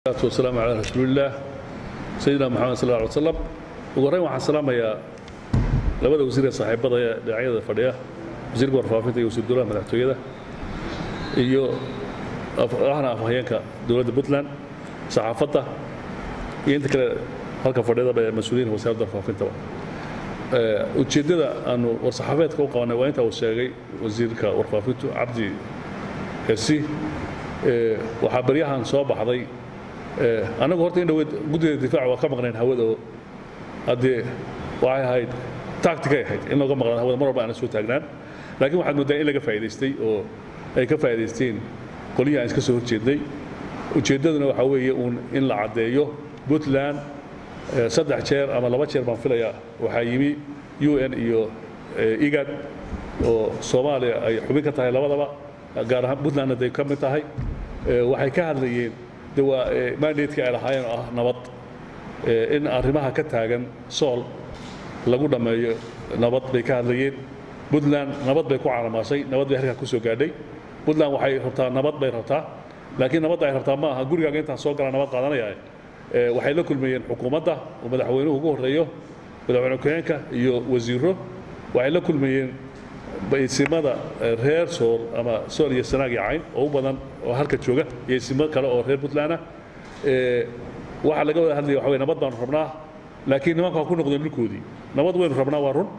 wasalaamu calaa rasuulillaah sayidina moxamed sal lla ly slam ugu horreyn waxaan salaamayaa labada wasiir ee saaxiibada ee dhinacyada fadhiya wasiirka warfaafinta iyo wasiir dowlaha madaxtooyada iyo ahna afhayeenka dowladda puntland saxaafadda iyo inta kale halka fadhiyadaba ee mas-uuliyiin wasaaradda warfaafintaba ujeeddada aanu war-saxaafeedka u qabanay waa intaa uu sheegay wasiirka warfaafintu cabdi hersi waxaa baryahan soo baxday annagu horta in dhaweyd guddida difaaca waa ka maqnayn hawada oo haddee waxay ahayd tacticay ahayd in looga maqnaan hawada mar walba aana soo taagnaan laakiin waxaad mooddaa in laga faa'idaystay oo ay ka faa'idaysteen qolihii aan iska soo horjeednay ujeeddaduna waxaa weeye uun in la caddeeyo puntland saddex jeer ama laba jeer baan filayaa waxaa yimi u n iyo igad oo soomaaliya ay xubin ka tahay labadaba gaar ahaan puntlandna day ka mid tahay waxay ka hadlayeen de waa mandatekii ay lahaayeen oo ah nabad in arrimaha ka taagan sool lagu dhammeeyo nabad bay ka hadlayeen puntland nabad bay ku caalamaashay nabad bay halkaa ku soo gaadhay puntland waxay rabtaa nabad bay rabtaa laakiin nabadda ay rabtaa ma aha gurigaaga intaan soo galaa nabad qaadanaya waxay la kulmayeen xukuumadda oo madaxweynuhu ugu horreeyo madaxweyne ku-xigeenka iyo wasiiro waxay la kulmayeen isimada reer sool ama sool iyo sanaag iyo cayn oo u badan oo halka jooga iyo isimo kale oo reer puntland ah waxaa laga wada hadlaya waxa wey nabad baanu rabnaa laakiin nimanka waa ku noqdeen dhulkoodii nabad waynu rabnaa waa run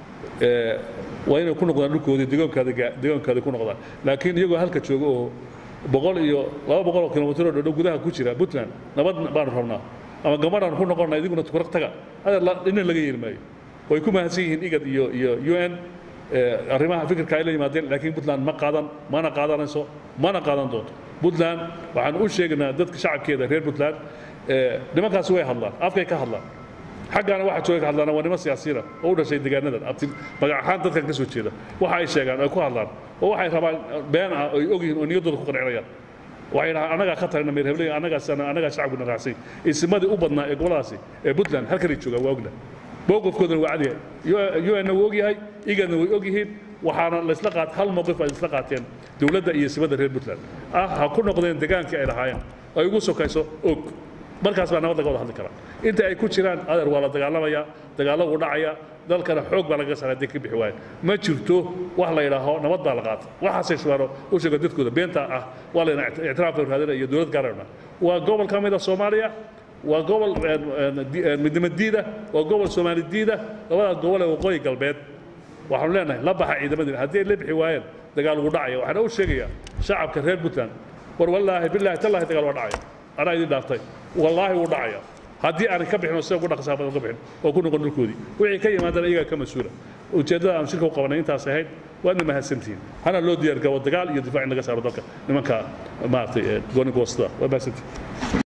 waa inay ku noqdaan dhulkoodii degoonkaada degoonkaada ku noqdaan laakiin iyagoo halka jooga oo boqol iyo laba boqol oo kilomitr oo dhodhow gudaha ku jira puntland nabad baanu rabnaa ama gabadhaanu ku noqonnaa idiguna tukurag taga adeer dhina laga yeeli maayo way ku mahadsan yihiin igad iyo iyo u n arrimaha fikirka ay la yimaadeen laakiin puntland ma qaadan mana qaadanayso mana qaadan doonto puntland waxaan u sheegaynaa dadka shacabkeeda reer puntland nimankaasi way hadlaan afkay ka hadlaan xaggaana waxa jooga ka hadlaana waa niman siyaasiyiina oo u dhashay deegaanadan abti magac ahaan dadkan ka soo jeeda waxa ay sheegaan ay ku hadlaan oo waxay rabaan been ah oo ay ogyihiin oo niyaddooda ku qancinayaan waxay dhahaan annagaa ka tarayna meer hebley annagaas annagaa shacabkuna raacsay isimadii u badnaa ee goboladaasi ee puntland halkanay joogaan waa ogna mowqifkoodana waa cadyahay un-na wuu ogyahay igadna way ogyihiin waxaana laysla qaat hal mowqif ay isla qaateen dowladda iyo simada reer puntland ah ha ku noqdeen degaankii ay lahaayeen ay ugu sokayso og markaas baa nabad laga wada hadli karaa inta ay ku jiraan adeer waa la dagaalamayaa dagaallo wuu dhacaya dalkana xoog baa lagaga saara hadday ka bixi waayeen ma jirto wax la yidhaaho nabad baa la qaata waxaasay shubaano u sheega dadkooda beenta ah waa layna ictiraaf raadina iyo dowlad gaarana waa gobol ka mida soomaaliya waa gobol midnimo diida waa gobol soomaali diida labadaas gobol ee waqooyi galbeed waxaanu leenahay la baxa ciidamadiina haddii ay la bixi waayeen dagaal ugu dhacaya waxaana u sheegayaa shacabka reer puntland war wallaahi bilaahi tallaahi dagaal waa dhacaya anaa idin dhaaftay wallaahi wuu dhacaya haddii aanay ka bixin oo sida ugu dhaqsaa badan ka bixin oo ku noqon dhulkoodii wixii ka yimaadana iyagaa ka mas-uula ujeeddada aan shirka u qabanay intaas ahayd waadna mahadsantihiin hana loo diyaar gabo dagaal iyo difaac in laga saaro dalka nimanka maaragtay gooninka wastada waa mahadsantihiin